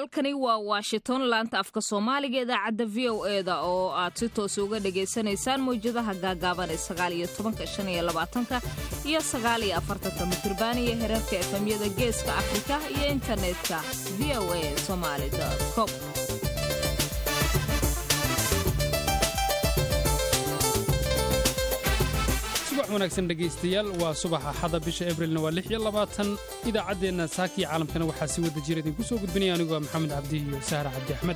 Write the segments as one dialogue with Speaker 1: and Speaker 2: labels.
Speaker 1: halkani waa washington laanta afka soomaaliga idaacadda v o e da oo aad si toosa uga dhagaysanaysaan mawjadaha gaagaaban ee sagaal iyo tobanka shan iyo labaatanka iyo sagaal iyo afartanka mitirban iyo hereerka efemyada geeska afrika iyo internetka v o a somaali com
Speaker 2: subax wanaagsan dhegaystayaal waa subaxa xada bisha abrilna waa lix iyo labaatan idaacaddeenna saakii caalamkana waxaa si wada jira idinku soo gudbinaya anigoo ah maxamed cabdi iyo sahra cabdi axmed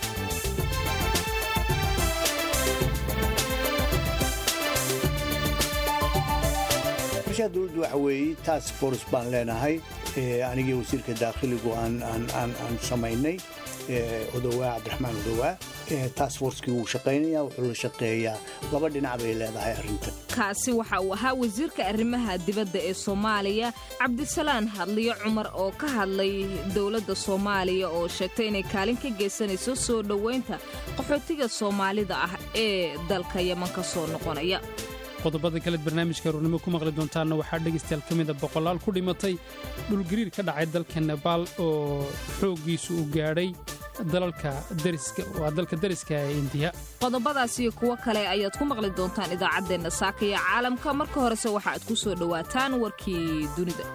Speaker 3: qorshaha dowladdu waxa weeye task force baan leenahay anigii wasiirka daakhiligu aan samaynay odowaa cabdiraxmaan odowaa task forcekii wuu shaqaynaya wuxuu la shaqeeyaa laba dhinac bay leedahay arrinta
Speaker 1: kaasi waxa uu ahaa wasiirka arrimaha dibadda ee soomaaliya cabdisalaan hadliyo cumar oo ka hadlay dowladda soomaaliya oo sheegtay inay kaalin ka geysanayso soo dhowaynta qaxootiga soomaalida ah ee dalka yeman ka soo noqonaya
Speaker 2: qodobada kaleed barnaamijka aruurnimo ku maqli doontaanna waxaa dhegaystayaal ka mida boqolaal ku dhimatay dhulgariir ka dhacay dalka nebaal oo xooggiisu uu gaadhay waa dalka dariska ee indiya
Speaker 1: qodobadaas iyo kuwo kale ayaad ku maqli doontaan idaacaddeenna saaka iyo caalamka marka horese waxa aad ku soo dhowaataan warkii dunida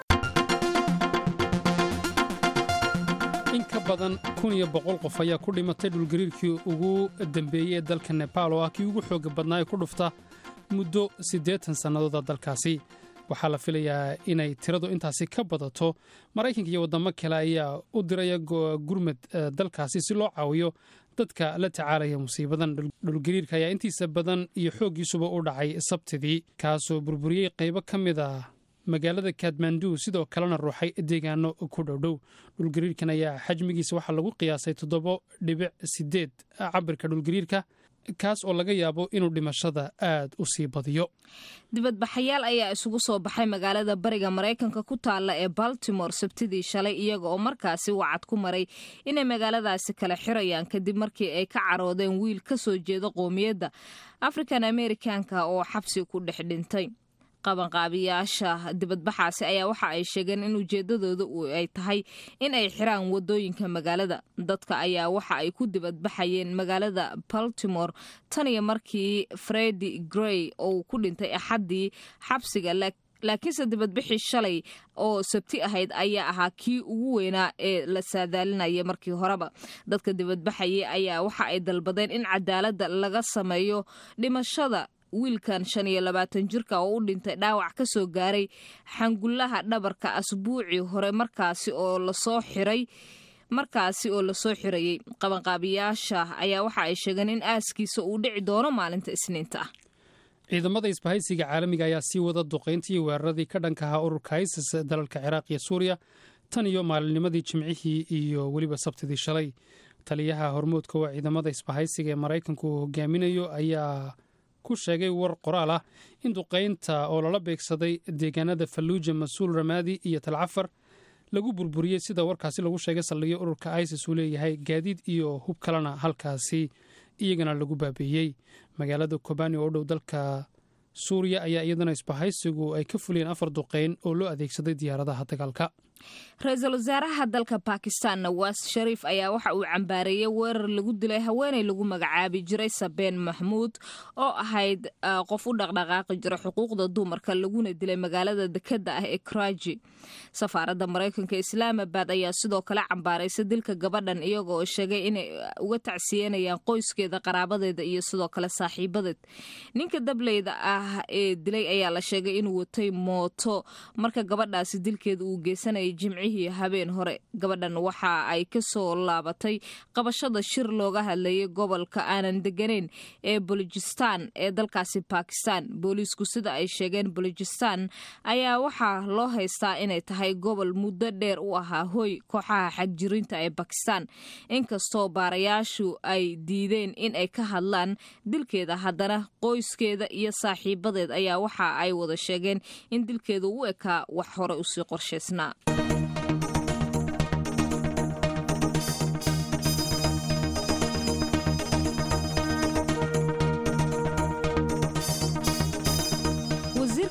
Speaker 2: in ka badan kun iyo boqol qof ayaa ku dhimatay dhulgariirkii ugu dambeeyey ee dalka nebaal oo ah kii ugu xooga badnaa ee ku dhufta muddo siddeetan sannadooda dalkaasi waxaa la filayaa inay tiradu intaasi ka badato maraykanka iyo waddamo kale ayaa u diraya gurmad dalkaasi si loo caawiyo dadka la tacaalaya musiibadan dhulgariirka ayaa intiisa badan iyo xooggiisuba u dhacay sabtidii kaasoo burburiyey qaybo ka mid ah magaalada kadmandu sidoo kalena ruuxay deegaano ku dhowdhow dhulgariirkan ayaa xajmigiisa waxaa lagu qiyaasay toddobo dhibic siddeed cabirka dhulgariirka kaas oo laga yaabo inuu dhimashada aad u sii badiyo
Speaker 1: dibadbaxayaal ayaa isugu soo baxay magaalada bariga maraykanka ku taalla ee baltimore sabtidii shalay iyaga oo markaasi wacad ku maray inay magaaladaasi kala xirayaan kadib markii ay ka caroodeen wiil ka soo jeeda qoomiyadda african amerikanka oo xabsi ku dhex dhintay qabanqaabiyaasha dibadbaxaasi ayaa waxa ay sheegeen in ujeedadooda ay tahay in ay xiraan wadooyinka magaalada dadka ayaa waxa ay ku dibadbaxayeen magaalada baltimore tan iyo markii fredi grey oo ku dhintay axaddii xabsiga laakiinse dibadbixii shalay oo sabti ahayd ayaa ahaa kii ugu weynaa ee la saadaalinaya markii horeba dadka dibadbaxayay ayaa waxa ay dalbadeen in cadaaladda laga sameeyo dhimashada wiilkan shan iyo labaatan jirka oo u dhintay dhaawac ka soo gaaray xangullaha dhabarka asbuucii hore markaasi oo lasoo xiray markaasi oo lasoo xirayey qabanqaabiyaasha ayaa waxa ay sheegeen in aaskiisa uu dhici doono maalinta isniinta ah
Speaker 2: ciidamada isbahaysiga caalamiga ayaa sii wada duqayntii weeraradii ka dhanka ahaa ururka isis dalalka ciraaq iyo suuriya tan iyo maalinnimadii jimcihii iyo weliba sabtidii shalay taliyaha hormoodka waa ciidamada isbahaysiga ee maraykanku uu hogaaminayo ayaa ku sheegay war qoraal ah in duqaynta oo lala beegsaday deegaanada falluuja mas-uul ramaadi iyo talcafar lagu burburiyey sida warkaasi lagu sheegay saldhigyo ururka isis uu leeyahay gaadiid iyo hub kalena halkaasi iyagana lagu baabeeyey magaalada kobani oo u dhow dalka suuriya ayaa iyadana isbahaysigu ay ka fuliyeen afar duqayn oo loo adeegsaday diyaaradaha dagaalka
Speaker 1: ra-iisul wasaaraha dalka bakistan nawaas shariif ayaa waxa uu cambaareeyey weerar lagu dilay haweenay lagu magacaabi jiray sabeen maxmuud oo ahayd qof u dhaqdhaqaaqi jira xuquuqda dumarka laguna dilay magaalada dekeda ah ee kraji safaaradda maraykanka islaamabad ayaa sidoo kale cambaaraysa dilka gabadhan iyaga oo sheegay inay uga tacsiyenayaan qoyskeeda qaraabadeeda iyo sidoo kale saaxiibadeed ninka dableyda ah ee dilay ayaa la sheegay inuu watay mooto marka gabadhaasi dilkeeda uu geysanayay jimcihii habeen hore gabadhan waxa ay ka soo laabatay qabashada shir looga hadlayay gobolka aanan deganayn ee bolojistan ee dalkaasi bakistan booliisku sida ay sheegeen bolojistan ayaa waxaa loo haystaa inay tahay gobol muddo dheer u ahaa hoy kooxaha xagjirinta ee bakistan inkastoo baarayaashu ay diideen in ay ka hadlaan dilkeeda haddana qoyskeeda iyo saaxiibadeed ayaa waxa ay wada sheegeen in dilkeeda u ekaa wax hore usii qorshaysnaa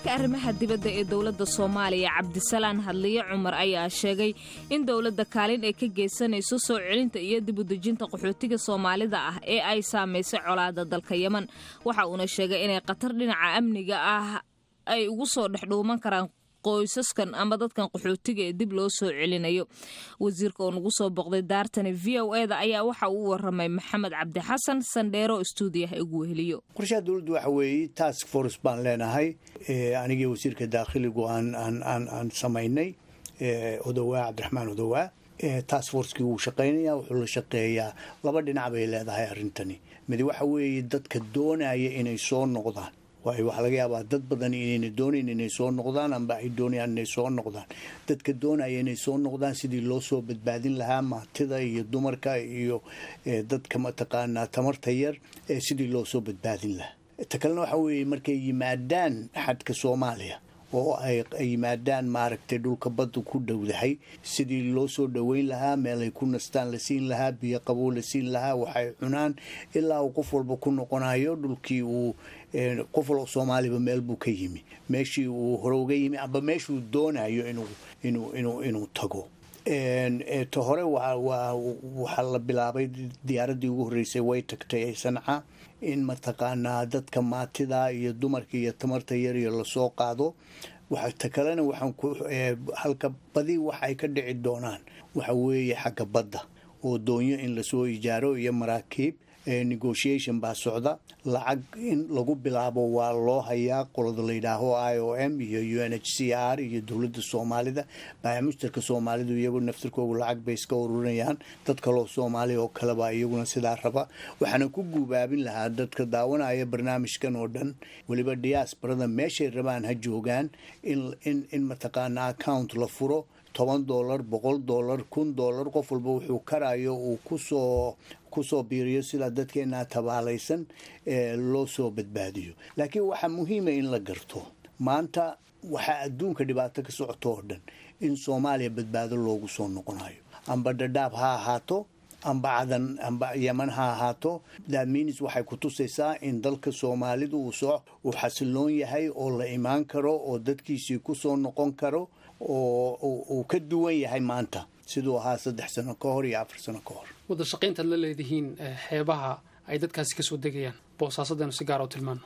Speaker 1: wasiirka arrimaha dibadda ee dowladda soomaaliya cabdisalaan hadliye cumar ayaa sheegay in dowladda kaalin ay ka geysanayso soo celinta iyo dibudejinta qaxootiga soomaalida ah ee ay saamaysay colaada dalka yeman waxa uuna sheegay inay khatar dhinaca amniga ah ay ugu soo dhexdhuuman karaan qoysaskan ama dadkan qaxootiga ee dib loo soo celinayo wasiirka oo nagu soo boqday daartani v o eda ayaa waxa uu waramay maxamed cabdi xasan sandheero stuudiyaha igu weheliyo
Speaker 3: qorshaha dowladdu waxa weeye task force baan leenahay anigii wasiirka daakhiligu aan samaynay odowaa cabdiraxmaan odowaa task forcekii wuu shaqaynaya wuxuu la shaqeeyaa laba dhinac bay leedahay arrintani mid waxa weeye dadka doonaya inay soo noqdaan waayo waxaa laga yaabaa dad badan inayna doonayn inay soo noqdaan amba ay doonayaan inay soo noqdaan dadka doonaya inay soo noqdaan sidii loo soo badbaadin lahaa maatida iyo dumarka iyo dadka mataqaanaa tamarta yar sidii loo soo badbaadin lahaa ta kalena waxa weeye markay yimaadaan xadka soomaaliya oo ay yimaadaan maaragtay dhulka baddu ku dhowdahay sidii loo soo dhoweyn lahaa meelay ku nastaan la siin lahaa biyo qabow la siin lahaa waxay cunaan ilaa uu qof walba ku noqonayo dhulkii uu qof walba soomaaliba meel buu ka yimi meeshii uu hore uga yimi amba meeshuu doonayo inuu tago ta hore waxaa la bilaabay diyaaraddii ugu horreysay way tagtay sanca in mataqaanaa dadka maatida iyo dumarka iyo tamarta yariyo lasoo qaado ta kalena waxaan halka badi wax ay ka dhici doonaan waxa weeye xagga badda oo doonyo in lasoo ijaaro iyo maraakiib negotiation baa socda lacag in lagu bilaabo waa loo hayaa qolada layidhaaho i o m iyo u n h c r iyo dowladda soomaalida baamushtarka soomaalidu iyagu naftirkoogu lacag bay iska ururinayaan dad kaloo soomaaliya oo kaleba iyaguna sidaa raba waxaana ku guubaabin lahaa dadka daawanaya barnaamijkan oo dhan weliba diaasbarada meeshay rabaan ha joogaan in mataqaana account la furo toban dolar boqol dolar kun dolar qof walba wuxuu karayo uu kusoo kusoo biiriyo sidaa dadkeenaa tabaalaysan loo soo badbaadiyo laakiin waxaa muhiima in la garto maanta waxaa adduunka dhibaato ka socoto oo dhan in soomaaliya badbaado loogu soo noqonayo amba dhadhaab ha ahaato amba cadan amba yeman ha ahaato daaminis waxay ku tusaysaa in dalka soomaalidu uu xasiloon yahay oo la imaan karo oo dadkiisii kusoo noqon karo oo uu ka duwan yahay maanta siduu ahaa saddex sano ka hor iyo afar sano ka hor
Speaker 2: wada shaqayntaad la leedihiin xeebaha ay dadkaasi kasoo degayaan boosaasadeenu si gaara u tilmaano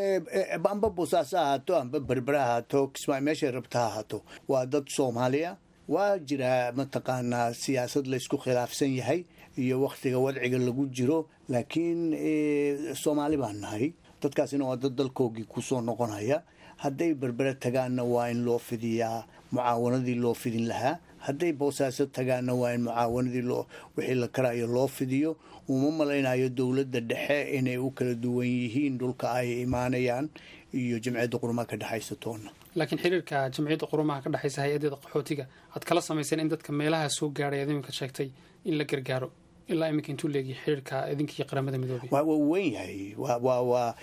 Speaker 3: amba boosaaso ahaato amba berbere ahaato kismaa meeshay rabta ha ahaato waa dad soomaaliya waa jiraa mataqaanaa siyaasad laysku khilaafsan yahay iyo wakhtiga wadciga lagu jiro laakiin soomaali baan nahay dadkaasina waa dad dalkoogii kusoo noqonaya hadday berbere tagaanna waa in loo fidiyaa mucaawanadii loo fidin lahaa hadday boosaaso tagaanna waa in mucaawanadii wixii la karayo loo fidiyo uma malaynayo dowladda dhexe inay u kala duwan yihiin dhulka ay imaanayaan iyo jamciyadda qurumaha ka dhexaysa toonna
Speaker 2: laakiin xiriirka jamciyadda qurumaha ka dhexaysa hay-adeeda qaxootiga aad kala samayseen in dadka meelaha soo gaadhay aad iminka sheegtay in la gargaaro ilaa iminka intuu leegiya xiriirka idinkii qaramada midoobay
Speaker 3: waa waa weyn yahay waa waa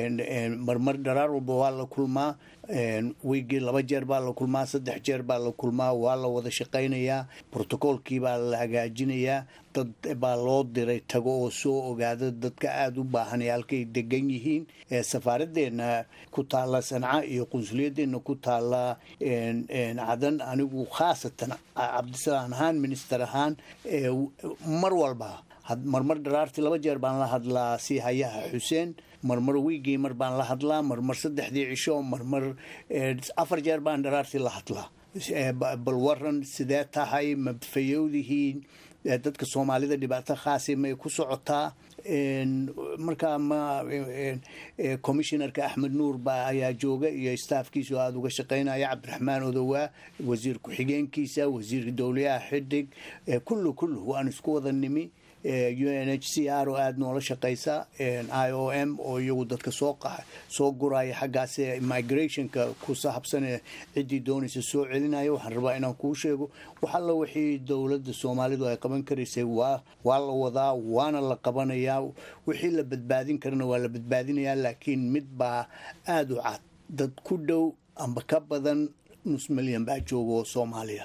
Speaker 3: marmar dharaar walba waa la kulmaa wiigii laba jeer baa la kulmaa saddex jeer baa la kulmaa waa la wada shaqaynayaa brotocoolkii baa la hagaajinayaa dad baa loo diray tago oo soo ogaada dadka aada u baahan ee halkay degan yihiin safaaraddeena ku taalla sanca iyo qunsuliyaddeena ku taalla cadan anigu khaasatan cabdisalaan ahaan minister ahaan mar walba marmar dharaartii laba jeer baan la hadlaa si hayaha xuseen marmar wiigii mar baan la hadlaa marmar saddexdii cisho marmar afar jeer baan dharaartii la hadlaa bal waran sidee tahay ma fayowdihiin dadka soomaalida dhibaato khaasi may ku socotaa markaa ma commissionerka axmed nuur ba ayaa jooga iyo staafkiisu aada uga shaqaynaya cabdiraxmaan odowaa wasiir ku-xigeenkiisa wasiirka dowlayaha xidig kullu kullu waan isku wada nimi u n h c r oo aada noola shaqaysa i o m oo iyagu dadka soo soo guraya xaggaas migrationka ku saabsan ciddii doonaysa soo celinaya waxaan rabaa inaan kuu sheego wax alla wixii dowladda soomaalidu ay qaban karaysay waa waa la wadaa waana la qabanayaa wixii la badbaadin karana waa la badbaadinayaa laakiin mid baa aada u cad dad ku dhow amba ka badan nus milyan baa jooga oo soomaaliya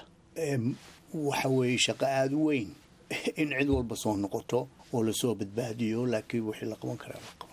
Speaker 3: waxa weeye shaqo aada u weyn in cid walba soo noqoto oo lasoo badbaadiyo laakiin wixii la qaban karaa la qaban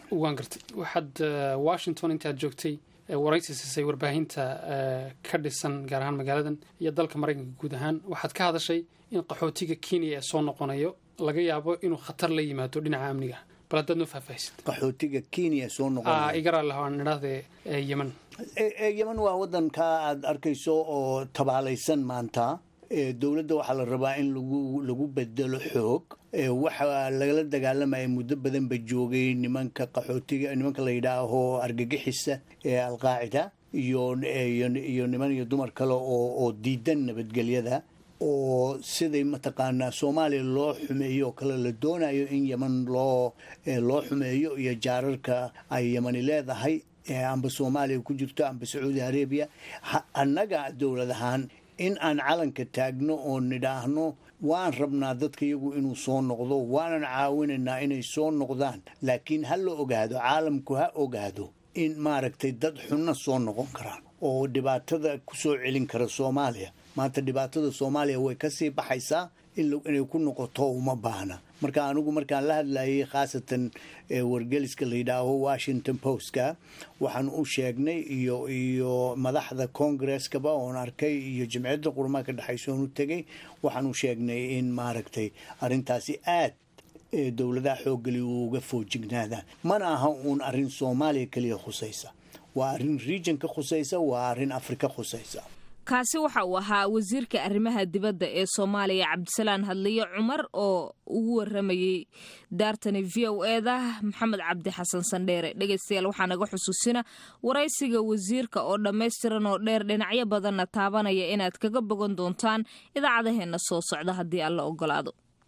Speaker 2: waan gartay waxaad washington intaad joogtay waraysi siisay warbaahinta ka dhisan gaar ahaan magaaladan iyo dalka maraykanka guud ahaan waxaad ka hadashay in qaxootiga kenya ee soo noqonayo laga yaabo inuu khatar la yimaado dhinaca amniga bal haddaad noo faahfaahisid
Speaker 3: qaxootiga kenya soo noqonaya
Speaker 2: igaraale aan idhaahde yemen
Speaker 3: yemen waa wadanka aad arkayso oo tabaalaysan maanta dowladda waxaa la rabaa in lagu lagu bedelo xoog waxaa lagala dagaalamaya muddo badanba joogay nimanka qaxootiga nimanka la yidhaaho argagixisa ee alqaacida iyo iyo niman iyo dumar kale oo oo diidan nabadgelyada oo siday mataqaanaa soomaaliya loo xumeeyo oo kale la doonayo in yeman loo loo xumeeyo iyo jaararka ay yemani leedahay amba soomaaliya ku jirto amba sacuudi arabiya annaga dowlad ahaan in aan calanka taagno oo nidhaahno waan rabnaa dadka iyagu inuu soo noqdo waanan caawinaynaa inay soo noqdaan laakiin ha la ogaado caalamku ha ogaado in maaragtay dad xunna soo noqon karaan oo dhibaatada ku soo celin kara soomaaliya maanta dhibaatada soomaaliya way kasii baxaysaa inay ku noqoto uma baahna marka anigu markaan la hadlayay khaasatan wargeliska la yidhaaho washington postka waxaan u sheegnay iyo iyo madaxda congreskaba oon arkay iyo jimciyadda qurmaha ka dhexaysa oon u tegay waxaan u sheegnay in maaragtay arrintaasi aad dowladaha xooggeli uga foojignaadaan mana aha uun arrin soomaaliya keliya khusaysa waa arrin regionka khusaysa waa arrin afrika khusaysa
Speaker 1: kaasi waxa uu ahaa wasiirka arrimaha dibadda ee soomaaliya cabdisalaan hadliye cumar oo ugu waramayey daartani v o eda maxamed cabdi xasan sandheere dhegaystayaal waxaa naga xusuusina waraysiga wasiirka oo dhammaystiran oo dheer dhinacyo badanna taabanaya inaad kaga bogan doontaan idaacadaheenna soo socda haddii alla ogolaado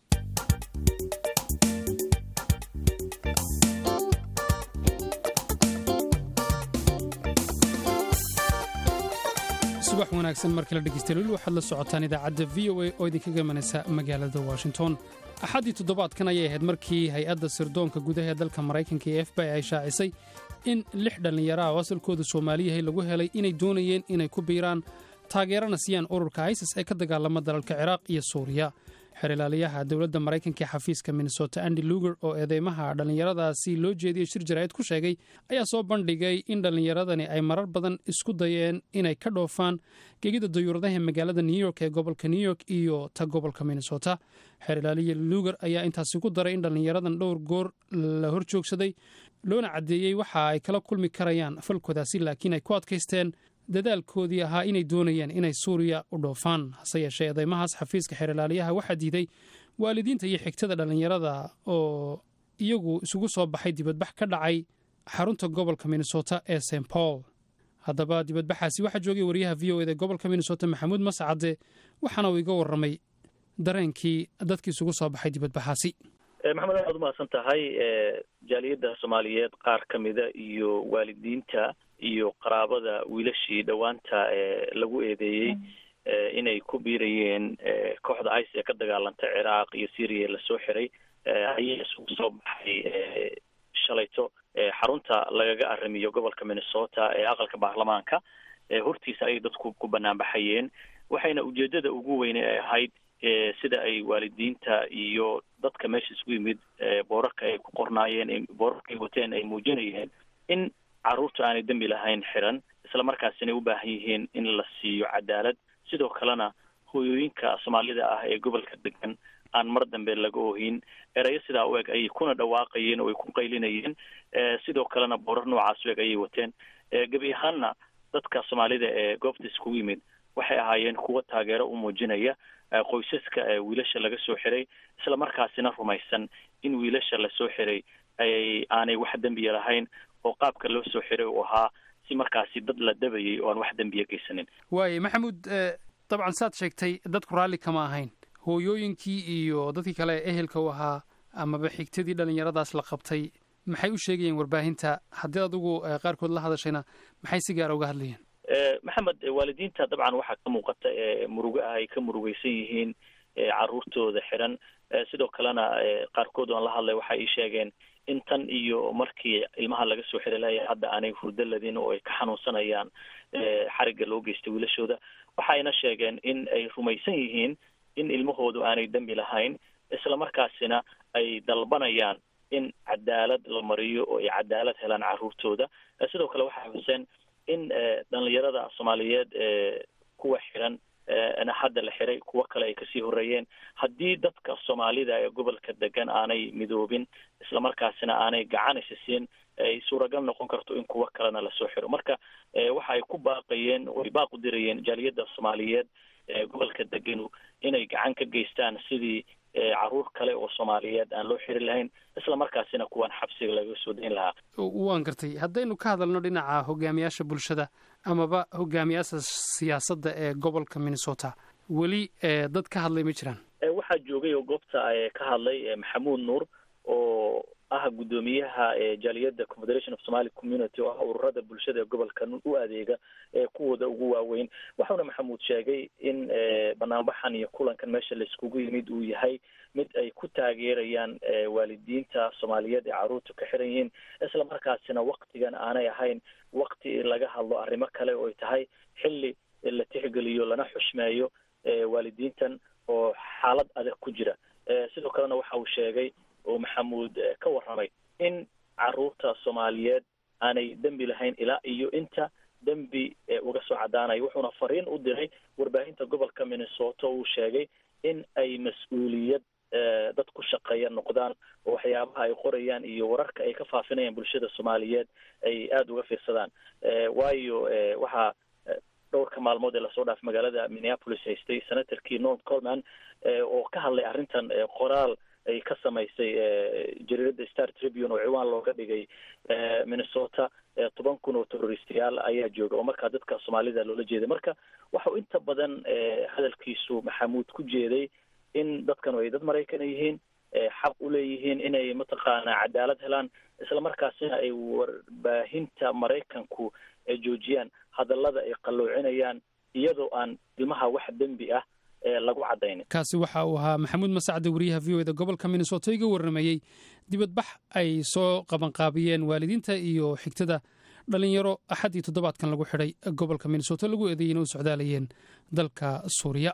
Speaker 2: subax wanaagsan mar kale dhegeystayaal waxaad la socotaan idaacadda v o a oo idinkaga imanaysa magaalada washington axaddii toddobaadkan ayay ahayd markii hay-adda sirdoonka gudaha ee dalka maraykanka ee f b i ay shaacisay in lix dhallinyaro ah oo asalkooda soomaaliyahay lagu helay inay doonayeen inay ku biiraan taageerana siiyaan ururka isis ee ka dagaalama dalalka ciraaq iyo suuriya xeerilaaliyaha dowladda maraykanka ee xafiiska minnesota andi luger oo eedeymaha dhallinyaradaasi loo jeediyey shir jaraa'id ku sheegay ayaa soo bandhigay in dhallinyaradani ay marar badan isku dayeen inay ka dhoofaan gegida dayuuradaha magaalada new york ee gobolka new york iyo ta gobolka minnesota xeerilaaliya luger ayaa intaasi ku daray in dhallinyaradan dhowr goor la hor joogsaday loona caddeeyey waxa ay kala kulmi karayaan falkoodaasi laakiin ay ku adkaysteen dadaalkoodii ahaa inay doonayeen inay suuriya u dhoofaan hase yeeshee eedeymahaas xafiiska xeerilaaliyaha waxaa diiday waalidiinta iyo xigtada dhallinyarada oo iyagu isugu soo baxay dibadbax ka dhacay xarunta gobolka minnesota ee st paul haddaba dibadbaxaasi waxaa joogay wariyaha v o eda gobolka minnesota maxamuud mascade waxaana uu iga warramay dareenkii dadkii isugu soo baxay dibadbaxaasi
Speaker 4: maxamed aad umahadsan tahay jaaliyadda soomaaliyeed qaar ka mida iyo waalidiinta iyo qaraabada wiilashii dhowaanta ee lagu eedeeyey inay ku biirayeen kooxda ice ee ka dagaalanta ciraaq iyo syria lasoo xiray ayaa isugu soo baxay shalayto xarunta lagaga arrimiyo gobolka minnesota ee aqalka baarlamaanka hortiisa ayay dadku ku banaanbaxayeen waxayna ujeedada ugu weyne ay ahayd sida ay waalidiinta iyo dadka meesha isugu yimid boorarka ay ku qornaayeen boorarka ay wateen ay muujinayeen in carruurta aanay dembi lahayn xiran isla markaasina u baahan yihiin in la siiyo cadaalad sidoo kalena hooyooyinka soomaalida ah ee gobolka degan aan mar dambe laga ohin erayo sidaa u eg ayay kuna dhawaaqayeen oo ay ku qaylinayeen sidoo kalena boorar noocaas u eg ayay wateen gebi ahaanna dadka soomaalida ee goobta iskugu yimid waxay ahaayeen kuwa taageero u muujinaya qoysaska wiilasha laga soo xiray isla markaasina rumaysan in wiilasha lasoo xiray ay aanay wax dembiya lahayn oo qaabka loo soo xiray uu ahaa si markaasi dad la dabayay oo aan wax dembiya geysanin
Speaker 2: waaye maxamuud dabcan saad sheegtay dadku raalli kama ahayn hooyooyinkii iyo dadkii kale ee ehelka u ahaa amaba xigtadii dhallinyaradaas la qabtay maxay u sheegayeen warbaahinta haddii adigu qaarkood la hadashayna maxay si gaara uga hadlayeen
Speaker 4: maxamed waalidiinta dabcan waxaa ka muuqata murugo ah ay ka murugeysan yihiin caruurtooda xiran sidoo kalena qaarkood aan la hadlay waxay ii sheegeen in tan iyo markii ilmaha laga soo xiri lahaya hadda aanay hurdo ladin oo ay ka xanuunsanayaan xarigga loo geystay wiilashooda waxayna sheegeen in ay rumaysan yihiin in ilmahoodu aanay dembi lahayn isla markaasina ay dalbanayaan in cadaalad la mariyo oo ay cadaalad helaan caruurtooda sidoo kale waxaa xuseen in dhalinyarada soomaaliyeed kuwa xiran hadda la xiray kuwo kale ay kasii horeeyeen haddii dadka soomaalida ee gobolka degan aanay midoobin islamarkaasina aanay gacanaysa siin ay suuragal noqon karto in kuwo kalena lasoo xiro marka waxa ay ku baaqayeen way baaqu dirayeen jaaliyadda soomaaliyeed ee gobolka deganu inay gacan ka geystaan sidii caruur kale oo soomaaliyeed aan loo xiri lahayn isla markaasina kuwan xabsiga laga soo dayn lahaa
Speaker 2: waan gartay haddaynu ka hadalno dhinaca hogaamiyaasha bulshada amaba hogaamiyaasha siyaasadda ee gobolka minnesota weli dad ka hadlay ma jiraan
Speaker 4: waxaa joogay oo goobta ka hadlay maxamuud nuur oo ah guddoomiyaha jaaliyadda confederation of somali community oo ah ururada bulshada ee gobolka u adeega ee kuwooda ugu waaweyn waxauna maxamuud sheegay in banaanbaxan iyo kulankan meesha laiskugu yimid uu yahay mid ay ku taageerayaan waalidiinta soomaaliyeed ee carruurta ka xiran yihiin isla markaasina waktigan aanay ahayn wakti laga hadlo arrimo kale oo ay tahay xilli la tixgeliyo lana xushmeeyo waalidiintan oo xaalad adag ku jira sidoo kalena waxa uu sheegay oo maxamuud ka warramay in caruurta soomaaliyeed aanay dembi lahayn ilaa iyo inta dembi uga soo caddaanayo wuxuuna fariin u diray warbaahinta gobolka minnesota uu sheegay in ay mas-uuliyad dad ku shaqeeya noqdaan oo waxyaabaha ay qorayaan iyo wararka ay ka faafinayaan bulshada soomaaliyeed ay aada uga fiirsadaan waayo waxaa dhowrka maalmood ee lasoo dhaafay magaalada minneapolis haystay senatorkii north colman oo ka hadlay arrintan qoraal ay ka samaysay jariirada star tribune oo ciwaan looga dhigay minnesota toban kun oo terroristayaal ayaa jooga oo markaa dadka soomaalida loola jeeday marka waxau inta badan hadalkiisu maxamuud ku jeeday in dadkanu ay dad maraykan yihiin xaq u leeyihiin inay mataqaanaa cadaalad helaan isla markaasina ay warbaahinta maraykanku joojiyaan hadallada ay qalloocinayaan iyadoo aan ilmaha wax dembi ah lagu cadaynin
Speaker 2: kaasi waxa uu ahaa maxamuud masacde wariyaha v o eda gobolka minnesota iga warramayey dibadbax ay soo qabanqaabiyeen waalidiinta iyo xigtada dhalinyaro axaddii toddobaadkan lagu xidhay gobolka minnesota lagu eedeeyey in u socdaalayeen dalka suuriya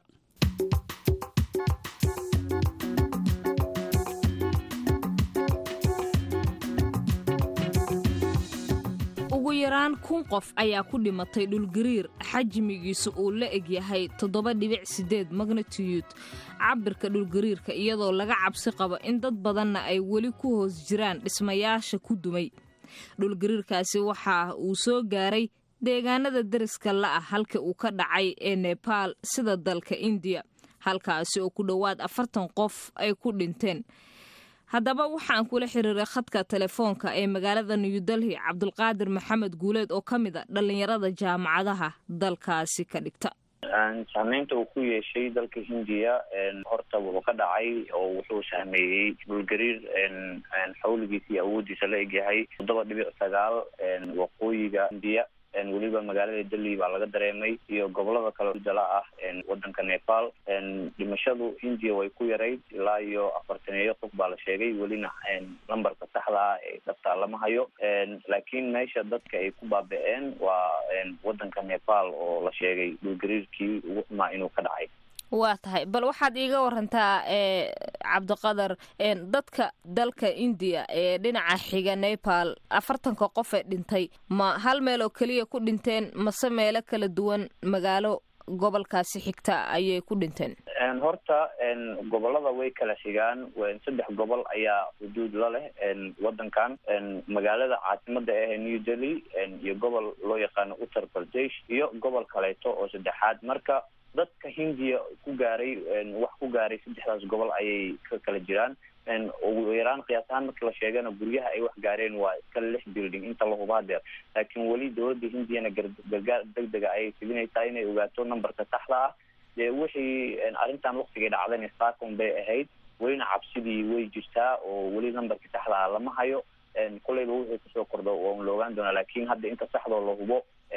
Speaker 1: ugu yaraan kun qof ayaa ku dhimatay dhulgariir xajmigiisu uu la egyahay toddoba dhibic sideed magnitiyud cabirka dhulgariirka iyadoo laga cabsi qabo in dad badanna ay weli ku hoos jiraan dhismayaasha ku dumay dhulgariirkaasi waxa uu soo gaaray deegaanada deriska la'ah halka uu ka dhacay ee nebaal sida dalka indiya halkaasi oo ku dhowaad afartan qof ay ku dhinteen haddaba waxaan kula xiriiray khadka telefoonka ee magaalada new delhi cabdulqaadir maxamed guuleed oo ka mid a dhallinyarada jaamacadaha dalkaasi ka dhigta
Speaker 5: saameynta uu ku yeeshay dalka hindiya horta wuxuu ka dhacay oo wuxuu saameeyey dhulgariir xawligiisa iyo awoodiisa la egyahay toddoba dhibic sagaal waqooyiga hindiya weliba magaalada delhi baa laga dareemay iyo gobolada kale dala ah wadanka nepal dhimashadu hindiya way ku yarayd ilaa iyo afartaneeyo qof baa la sheegay welina lambarka saxda ah ee dhabtaa lama hayo laakiin meesha dadka ay ku baaba-een waa wadanka nepal oo la sheegay dhulgariirkii ugu xumaa inuu ka dhacay
Speaker 1: waa tahay bal waxaad iiga warantaa cabdiqadar dadka dalka indiya ee dhinaca xiga nepal afartanka qof ee dhintay ma hal meel oo keliya ku dhinteen mase meelo kala duwan magaalo gobolkaasi xigta ayay ku dhinteen
Speaker 5: horta gobolada way kala xigaan saddex gobol ayaa xuduud la leh wadankan magaalada caasimada ah ee new delhi iyo gobol loo yaqaano uttar pradesh iyo gobol kaleeto oo saddexaad marka dadka hindiya ku gaaray wax ku gaaray saddexdaas gobol ayay ka kala jiraan ugu yaraan qiyaas ahaan marka la sheegana guryaha ay wax gaareen waa iska lix building inta la huba hadeer laakiin weli dowladda hindiyana gargaar degdega ayay fidinaysaa inay ogaato numberka saxda ah dee wixii arrintan waktigay dhacdayna saakon bay ahayd welina cabsidii way jirtaa oo weli numberka saxda ah lama hayo kolleyba wuxuu kusoo kordho waan la ogaan doonaa laakiin hadda inta saxdoo la hubo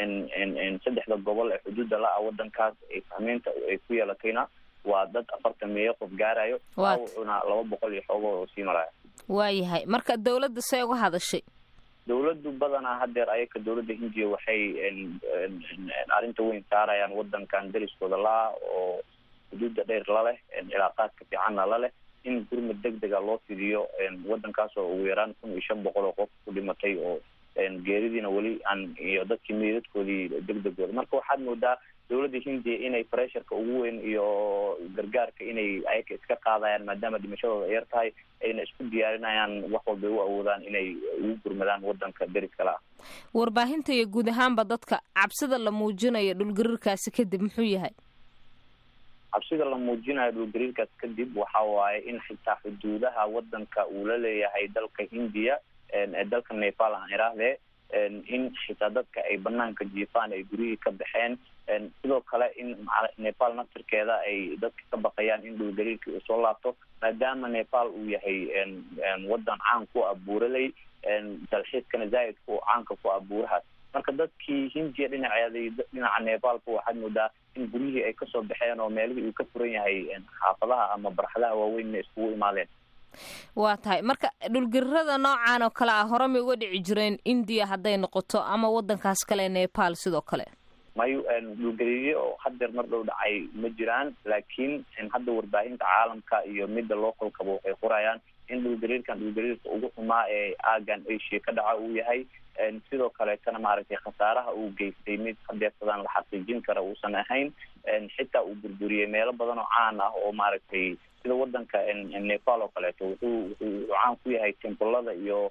Speaker 5: saddexda gobol ee xuduudda la-ah wadankaas ay saameynta ay ku yeelatayna waa dad afartan meeyo qof gaarayo wuxuuna laba boqol iyo xoogo oo sii maraya
Speaker 1: waayahay marka dawladda see uga hadashay
Speaker 5: dawladdu badanaa hadeer ayaka dawladda hindiya waxay arrinta weyn saarayaan wadankan deriskooda la-ah oo xuduudda dheer laleh cilaaqaadka fiicanna laleh in gurmad deg dega loo fidiyo wadankaas oo ugu yaraan kun iyo shan boqol oo qof ku dhimatay oo geeridiina weli aan iyo dadkii meydadkoodii deg degooda marka waxaad moodaa dowladda hindiya inay pressurka ugu weyn iyo gargaarka inay ayaka iska qaadayaan maadaama dhimashadooda yar tahay ayna isku diyaarinayaan wax walbay u awoodaan inay ugu gurmadaan wadanka deriskale ah
Speaker 1: warbaahinta iyo guud ahaanba dadka cabsida la muujinayo dhulgariirkaasi kadib muxuu yahay
Speaker 5: cabsida la muujinayo dhulgariirkaas kadib waxa waaye in xitaa xuduudaha wadanka uu la leeyahay dalka hindiya ee dalka nepal aan iraahdee in xitaa dadka ay banaanka jiifaan ay guryihii ka baxeen sidoo kale in nepal naftirkeeda ay dadka ka baqayaan in dhulgariirkii uu soo laabto maadaama nepal uu yahay wadan caan ku ah buuraley dalxiiskana zaaidka uu caanka ku ah buurahaas marka dadkii hindiya dhinaceeda dhinaca nepalka waxaad moodaa in guryihii ay kasoo baxeen oo meelihii uu ka furan yahay xaafadaha ama barxadaha waaweynna iskugu imaadeen
Speaker 1: waa tahay marka dhulgarirada noocan oo kale ah hore may uga dhici jireen indiya hadday noqoto ama wadankaas kale nepal sidoo kale
Speaker 5: mayo dhulgariiryo oo hadeer mar dhow dhacay ma jiraan laakiin hadda warbaahinta caalamka iyo midda localkaba waxay qorayaan in dhulgariirkan dhulgariirka ugu xumaa ee aagan asia ka dhaca uu yahay sidoo kaleetana maaragtay khasaaraha uu geystay mid hadeersadaan la xaqiijin kara uusan ahayn xitaa uu burburiyey meelo badan oo caan ah oo maaragtay sida wadanka nepal oo kaleeto wuxuu wuxuu caan ku yahay tembolada iyo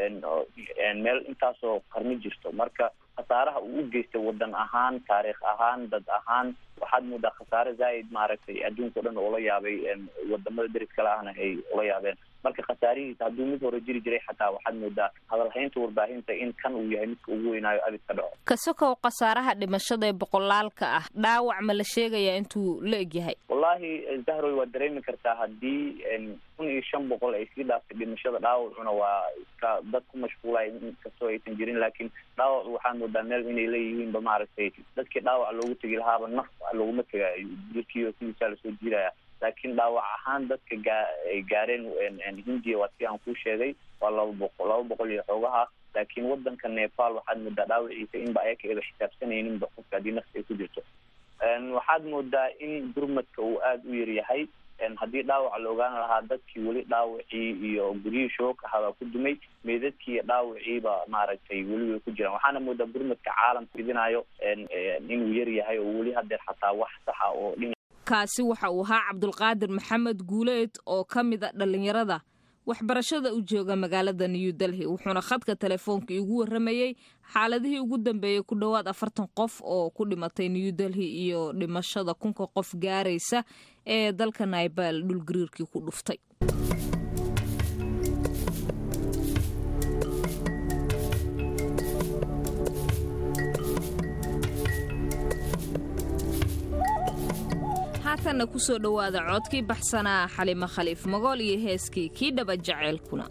Speaker 5: meel intaasoo qarni jirto marka khasaaraha uu u geystay wadan ahaan taariikh ahaan dad ahaan waxaad moodaa khasaare zaaid maaragtay adduunka o dhan oola yaabay wadamada deris kale ahna ay ula yaabeen marka khasaarihiisa hadduu mid hore jiri jiray xataa waxaad moodaa hadalhaynta warbaahinta in kan uu yahay midka ugu weynaayo abid ka dhaco
Speaker 1: kasokow khasaaraha dhimashada ee boqolaalka ah dhaawac ma la sheegayaa intuu la egyahay
Speaker 5: wallahi zahroy waa dareemi kartaa haddii kun iyo shan boqol ay sii dhaaftay dhimashada dhaawacuna waa iska dad ku mashquulay inkastoo aysan jirin laakiin dhaawac waxaad moodaa meel inay leeyihiinba maaragtay dadkii dhaawac loogu tegi lahaaba naf loguma tegaayo jirkiio sidiisaa lasoo jiiraya laakiin dhaawac ahaan dadka gaa ay gaareen hindiya waa si aan kuu sheegay waa laba boqol laba boqol iyo xoogaha laakiin wadanka nepal waxaad moodaa dhaawaciisa inba ayaka eba xisaabsanayninba qofka haddii nafta ay ku jirto waxaad moodaa in gurmadka uu aada u yaryahay haddii dhaawac la ogaan lahaa dadkii weli dhaawacii iyo guryihii shooka ahaa ku dumay meydadkii iyo dhaawaciiba maaragtay weli way ku jiraan waxaana moodaa gurmadka caalamka fidinayo inuu yar yahay oo weli hadeer xataa wax saxa oo dhin
Speaker 1: kaasi waxa uu ahaa cabdulqaadir maxamed guuleed oo ka mid a dhallinyarada waxbarashada u jooga magaalada new delhi wuxuuna khadka telefoonka igu warramayey xaaladihii ugu dambeeyey ku dhowaad afartan qof oo ku dhimatay new delhi iyo dhimashada kunka qof gaaraysa ee dalka naibal dhulgariirkii ku dhuftay haatanna kusoo dhowaada codkii baxsanaa xalimo khaliif magool iyo heeskii kii dhaba jaceylkuna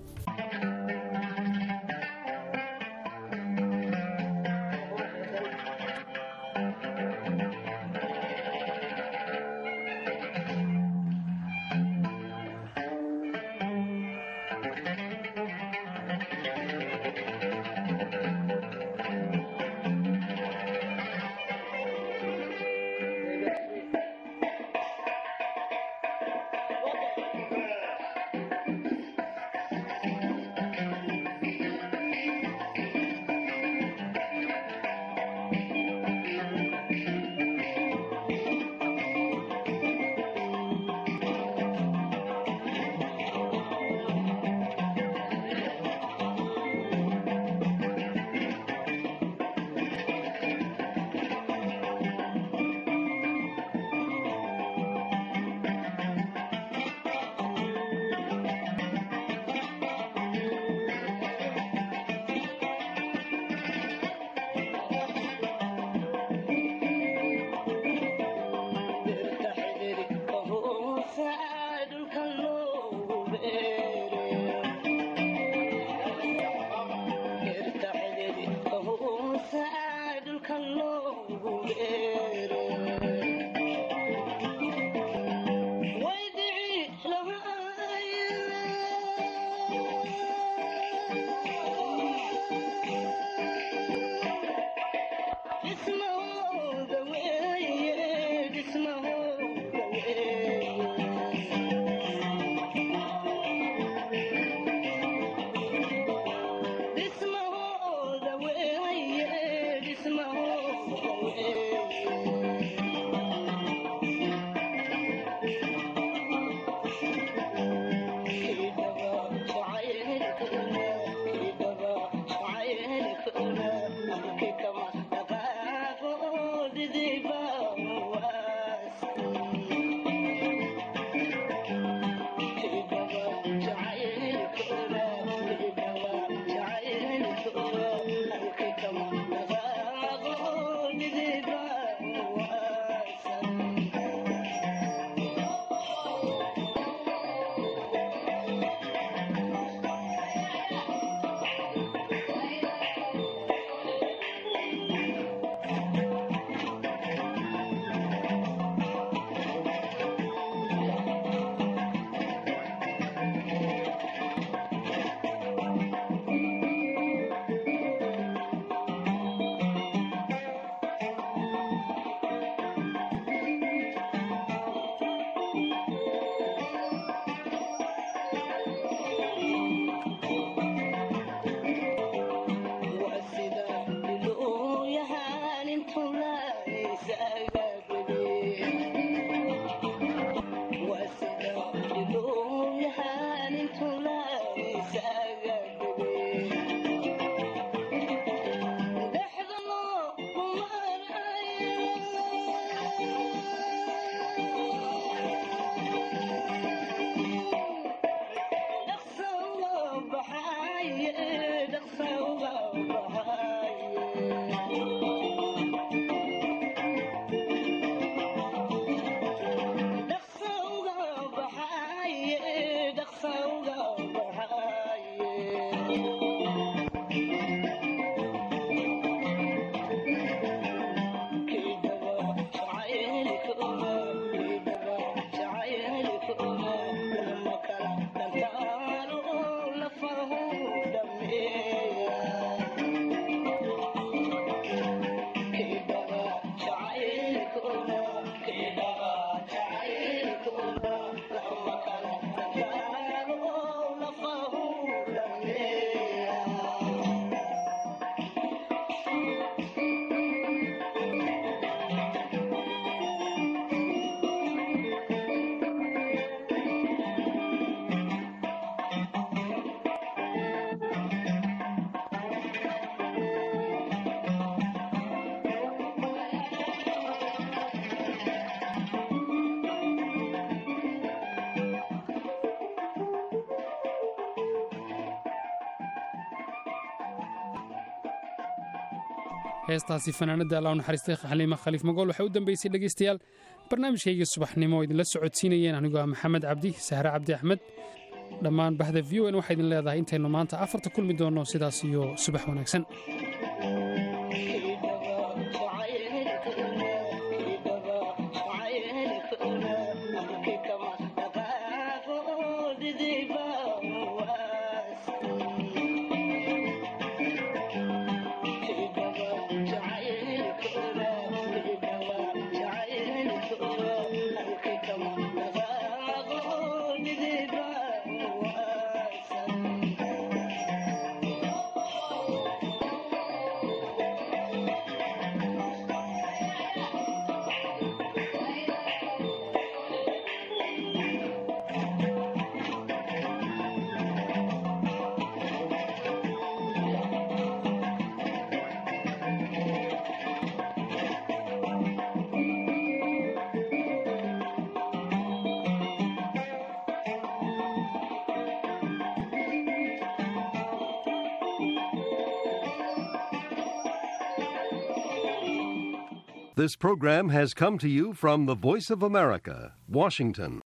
Speaker 2: heestaasi fanaanada alla u naxariistay xaliima khaliif magool waxay u dambeysay dhegaystayaal barnaamijkaygii subaxnimo oo idinla socodsiinayeen anigoo ah maxamed cabdi sahre cabdi axmed dhammaan bahda v o n waxaa idin leedahay intaynu maanta afarta kulmi doonno sidaas iyo subax wanaagsan
Speaker 6: This program has come to you from the Voice of America, Washington.